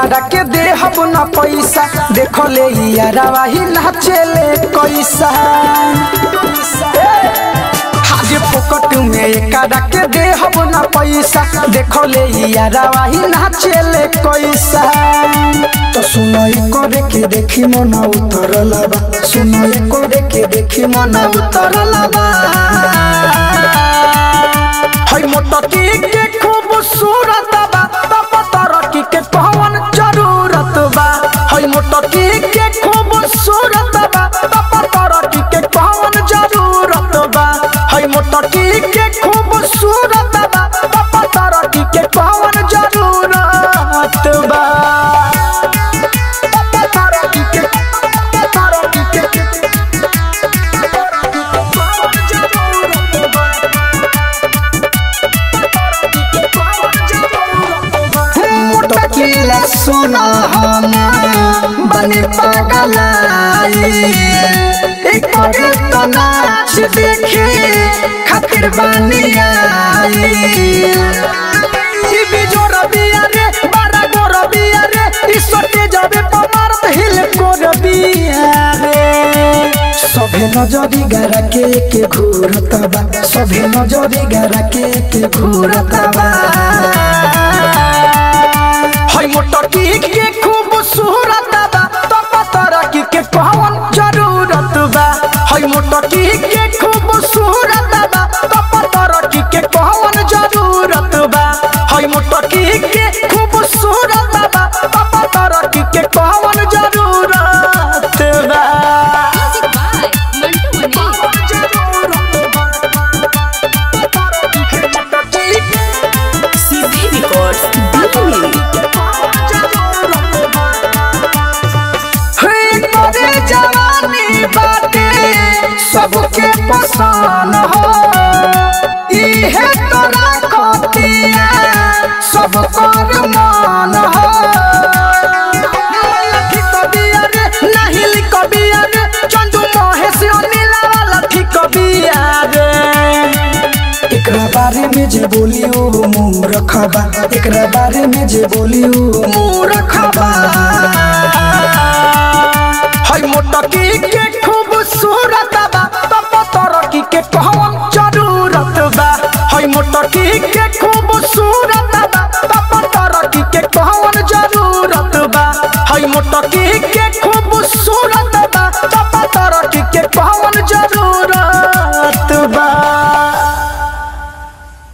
एकरा के देहब न पैसा देखो ले यारावा ही नाचेले कैसा हाजे पोकट में एकरा के देहब न पैसा देखो ले यारावा ही नाचेले कैसा तो सुनो करे के देखी मन उतरल बा सुनो करे के देखी मन उतरल बा हई मोटकी के खूबसूरत बा तब तरक्की के कौन जरूरत बा हई मोटकी के खूबसूरत बा तब तरक्की के कौन जरूरत बा हई मोटकी के खूबसूरत बा तब तरक्की के कौन जरूरत बा तब तरक्की के तरक्की के मोटकीला सुना हम बने पागलाई एक तो नाच देखे खातिर बनी आई ई बिजोर बिया रे बारा गोर बिया रे ई सोटे जाबे पमारत हिल गोर बिया रे सभे नजरी गारा के के घूरत बा सभे नजरी गारा के के घूरत बा हई मोटकी के खूबसूरत बा तब तरक्की के कौन जरूरत बा हई मोटकी के खूबसूरत बा तब तरक्की के कौन जरूरत बा हई मोटकी के खूबसूरत बा तब तरक्की के कौन जरूरत बा Music by Mantu Mani. CD Records, Delhi. तोरे जवानी बाटे सबके पसंद हो इहे तोरा खतिया सब कर मान हो लखी कबिया रे नहीं लिखबिया रे चंदू महेश अनिला लखी कबिया रे एकरा बारे में जे बोली ओ मुंह रखबा एकरा बारे में जे बोली ओ मुंह रखबा हई मोटकी के खूबसूरत बा तब तरक्की के कौन जरूरत बा हई मोटकी के खूबसूरत बा तब तरक्की के कौन जरूरत बा हई मोटकी के